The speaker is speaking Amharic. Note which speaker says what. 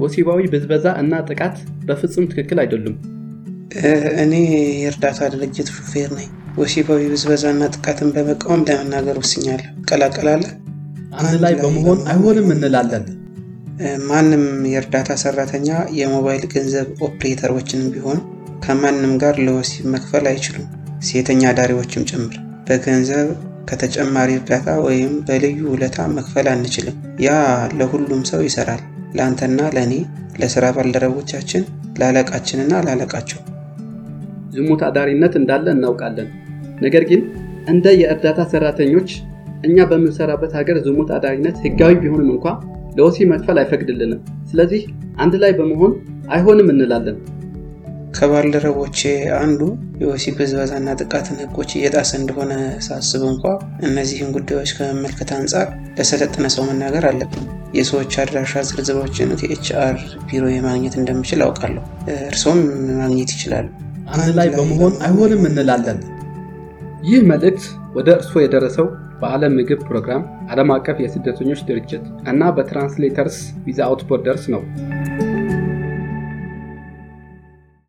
Speaker 1: ወሲባዊ ብዝበዛ እና ጥቃት በፍጹም ትክክል አይደሉም።
Speaker 2: እኔ የእርዳታ ድርጅት ሹፌር ነኝ። ወሲባዊ ብዝበዛና ጥቃትን በመቃወም ለመናገር ወስኛለሁ። ቀላቀላለ
Speaker 1: አንድ ላይ በመሆን አይሆንም እንላለን።
Speaker 2: ማንም የእርዳታ ሰራተኛ የሞባይል ገንዘብ ኦፕሬተሮችንም ቢሆን ከማንም ጋር ለወሲብ መክፈል አይችሉም። ሴተኛ አዳሪዎችም ጭምር በገንዘብ ከተጨማሪ እርዳታ ወይም በልዩ ውለታ መክፈል አንችልም። ያ ለሁሉም ሰው ይሰራል። ለአንተና ለእኔ፣ ለስራ ባልደረቦቻችን፣ ለአለቃችንና ላለቃቸው።
Speaker 1: ዝሙት አዳሪነት እንዳለ እናውቃለን። ነገር ግን እንደ የእርዳታ ሰራተኞች እኛ በምንሰራበት ሀገር ዝሙት አዳሪነት ህጋዊ ቢሆንም እንኳ ለወሲብ መክፈል አይፈቅድልንም። ስለዚህ አንድ ላይ በመሆን አይሆንም እንላለን።
Speaker 2: ከባልደረቦቼ አንዱ የወሲብ ብዝበዛና ጥቃትን ህጎች እየጣሰ እንደሆነ ሳስብ እንኳ እነዚህን ጉዳዮች ከመመልከት አንጻር ለሰለጠነ ሰው መናገር አለብን። የሰዎች አድራሻ ዝርዝሮችን ከኤችአር ቢሮ ማግኘት እንደምችል አውቃለሁ። እርሶም ማግኘት ይችላሉ።
Speaker 1: አንድ ላይ በመሆን አይሆንም እንላለን። ይህ መልእክት ወደ እርስዎ የደረሰው በዓለም ምግብ ፕሮግራም፣ ዓለም አቀፍ የስደተኞች ድርጅት እና በትራንስሌተርስ ዊዛውት ቦርደርስ ነው።